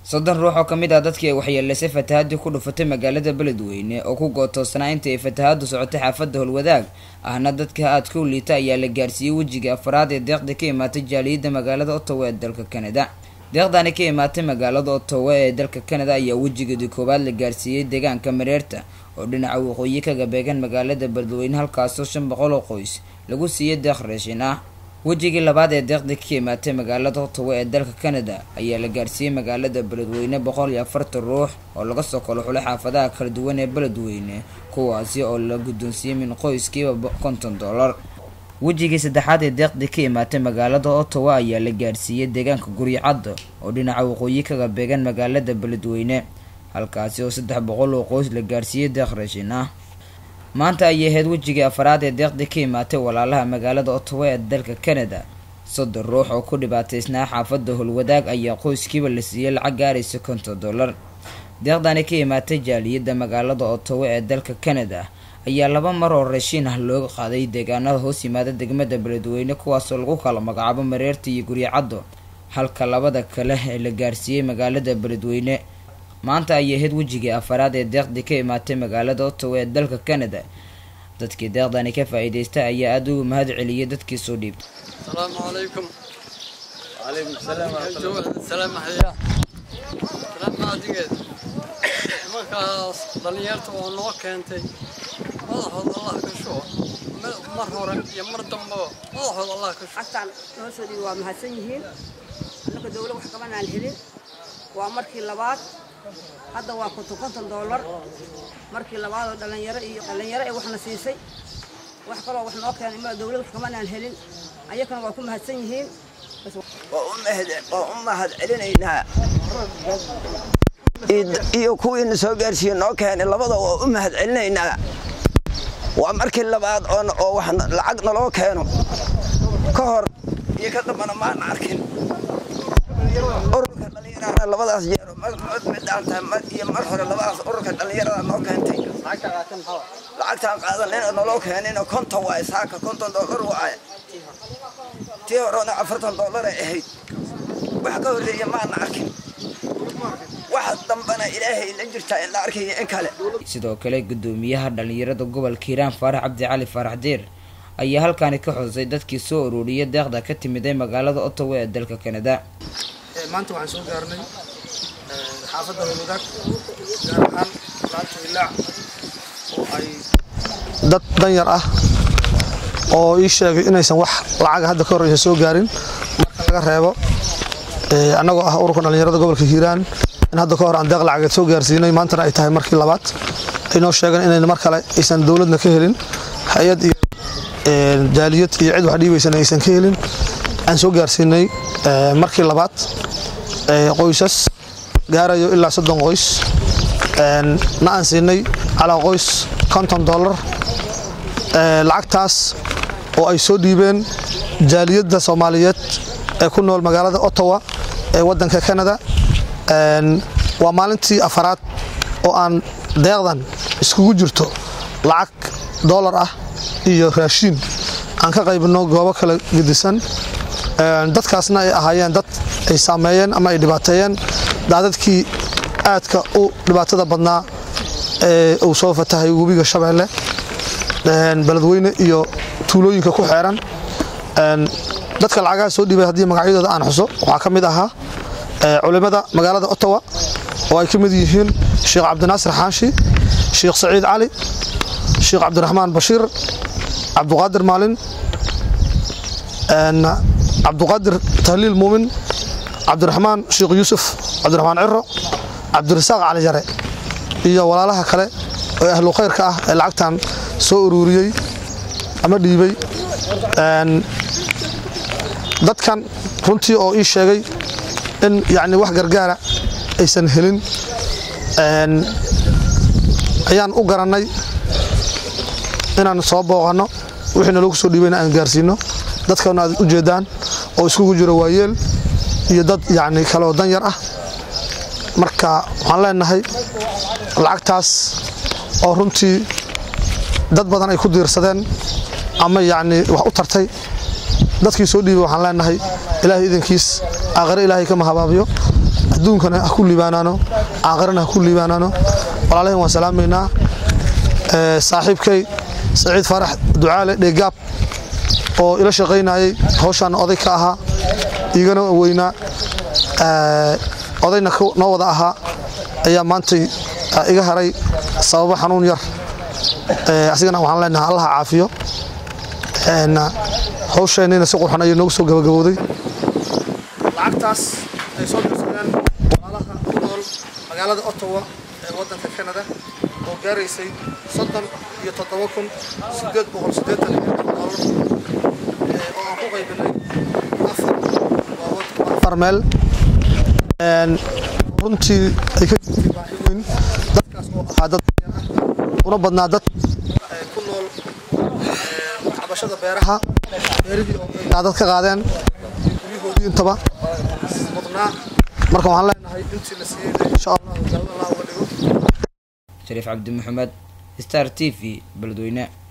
soddon ruux oo ka mid ah dadkii ay waxyeeleysay fatahaadii ku dhufatay magaalada beledweyne oo ku gootoosnaa intii ay fatahaadu socotay xaafadda howlwadaag ahna dadka aadka u liita ayaa la gaarsiiyey wejiga afraad ee deeqda ka imaatay jaaliyadda magaalada ottawa ee dalka kanada deeqdani ka imaatay magaalada ottawa ee dalka kanada ayaa wejigeedii koowaad la gaarsiiyey deegaanka mareerta oo dhinaca waqooyi kaga beegan magaalada beledweyne halkaasoo shan boqol oo qoys lagu siiyey deeq raashin ah wejigii labaad ee deeqda ka imaatay magaalada ottawa ee dalka kanada ayaa la gaarsiiyey magaalada beledweyne boqol iyo afartan ruux oo laga soo kalo xulay xaafadaha kala duwan ee beledweyne kuwaasi oo la guddoonsiiyey min qoyskiiba konton dollar wejigii saddexaad ee deeqdii ka imaatay magaalada ottawa ayaa la gaarsiiyey deegaanka guryacadda oo dhinaca waqooyi kaga beegan magaalada beledweyne halkaasi oo saddex boqol oo qoys la gaarsiiyey deeq raashin ah maanta ayay ahayd wejigii afraad ee deeqdii ka imaatay walaalaha magaalada ottawa ee dalka kanada soddon ruux oo ku dhibaataysnaa xaafadda howlwadaag ayaa qoyskiiba la siiyey lacag gaaraysa konton dollar deeqdani ka imaatay jaaliyadda magaalada ottawa ee dalka kanada ayaa laba mar oo raashiin ah looga qaaday deegaanada hoos yimaada degmada beledweyne kuwaasoo lagu kala magacaabo mareerta iyo guryacaddo halka labada kale ee la gaarsiiyey magaalada beledweyne maanta ayay ahayd wejigii afaraad ee deeqdii ka imaatay magaalada ottawa ee dalka kanada dadkii deeqdani ka faa-iideystay ayaa aada ugu mahad celiyay dadkii soo dhiibtay السلام عليكم وعليكم السلام ورحمة الله السلام حيا سلام عاديgeed markaas dhalinyarta oo noo keentay madaxooda allah ka shuo mar hore iyo mar dambaba madaxooda allah ka shuo xagtaan noo soo dhiibi waa mahadsan yihiin annaka dawla wax kaban aan helin waa markii labaad hadda waa konton konton doolar markii labaad oo dhalinyaro iyo dhalinyaro ee waxna siisay wax kaloo wax noo keenay ma dawlad wax kaban aan helin ayakana waa ku mahadsan yihiin waa u mahad celinaynaa iyo kuwiina soo gaarsiiye noo keenay labada waa u mahad celinaynaa waa markii labaad oo wax lacag naloo keeno ka hor iyo ka dambana maan arkin ururka dhallinyarahana labadaas jeero magacood midhaanta iyo mar hore labadaas ururka dhallinyarada noo keentay lacagtaan qaadanayna naloo keenayna konton waaye saaka konton doolar waaye tii horena afartan doolar ay ahayd wax ka horreeya maana arkin wax dambana ilaahay la jirtaa in la arkayo in kale sidoo kale guddoomiyaha dhalinyarada gobolka hiiraan faarax cabdi cali faarax diir ayaa halkaani ka xusay dadkii soo ururiyay deeqda ka timiday magaalada ottawa ee dalka kanada maanta waxaan soo gaarnay xaafadda howlwadaag gaar ahaan laanta ilaac oo ay dad danyar ah oo ii sheegay inaysan wax lacaga hadda ka horeysa soo gaarin marka laga reebo annagoo ah ururka dhallinyarada gobolka hiiraan in hadda ka hor aan deeq lacageed soo gaarsiinay maantana ay tahay markii labaad ay noo sheegeen inayna mar kale aysan dowladna ka helin hay-ad iyo jaaliyad iyo cid wax dhiibaysana aysan ka helin aan soo gaarsiinay markii labaad qoysas gaarayo ilaa soddon qoys na aan siinay calaa qoys konton dollar lacagtaas oo ay soo dhiibeen jaaliyadda soomaaliyeed ee ku nool magaalada ottawa ee waddanka kanada waa maalintii afaraad oo aan deeqdan iskugu jirto lacag dollar ah iyo raashiin aan ka qaybino goobo kala gedisan dadkaasna ay ahaayeen dad ay saameeyeen ama ay dhibaateeyeen daadadkii aadka u dhibaatada badnaa ee uu soo fatahay webiga shabeelle beledweyne iyo tuulooyinka ku xeeran dadka lacagaha soo dhiibay haddii magacyadooda aan xuso waxaa ka mid ahaa culimmada magaalada ottawa oo ay ka mid yihiin sheekh cabdinaasir xaashi sheekh saciid cali sheekh cabdiraxmaan bashiir cabduqaadir maalin cabduqaadir tahliil muumin cabdiraxmaan sheekh yuusuf cabdiraxmaan ciro cabdirasaaq cali jare iyo walaalaha kale ee ahlu khayrka ah ee lacagtan soo ururiyey ama dhiibay dadkan runtii oo ii sheegay in yacni wax gargaara aysan helin ayaan u garannay inaan soo booqanno wixiina lagu soo dhiibayna aan gaarsiinno dadkana aad u jeedaan oo iskugu jiro waayeel iyo dad yacni kaleoo danyar ah marka waxaan leenahay lacagtaas oo runtii dad badan ay ku diirsadeen ama yacni wax u tartay dadkii soo dhiibay waxaan leenahay ilaahay idankiis aakhire ilaahay kama habaabiyo adduunkana ha ku liibaanaano caaqirana ha ku liibaanaano walaalahin waan salaamaynaa saaxiibkay saciid faarax ducaale dheegaab oo ila shaqaynayay hawshaana oday ka ahaa igana weynaa odayna noo wada ahaa ayaa maantay iga haray sababo xanuun yar asigana waxaan leenahay allaha caafiyo hawsheennina si qurxan ayay noogu soo gabagabowday lacagtaas ay soo dirsadeen walaalaha ku nool magaalada ottawa ee waddanka canada oo gaaraysay soddon iyo toddoba kun sideed boqol siddeetan iyo doolar oo aan ku qaybinay afar meel runtii ay ka jirtay baahi weyn dadkaas oo ahaa dad una badnaa dad ku nool cabashada beeraha beerihii oo ay daadad ka qaadeen guryahoodii intaba mudnaa marka waxaan leenahay intii la siiyey insha allah allah uga dhigo shariif cabdi maxamed star t v beledweyne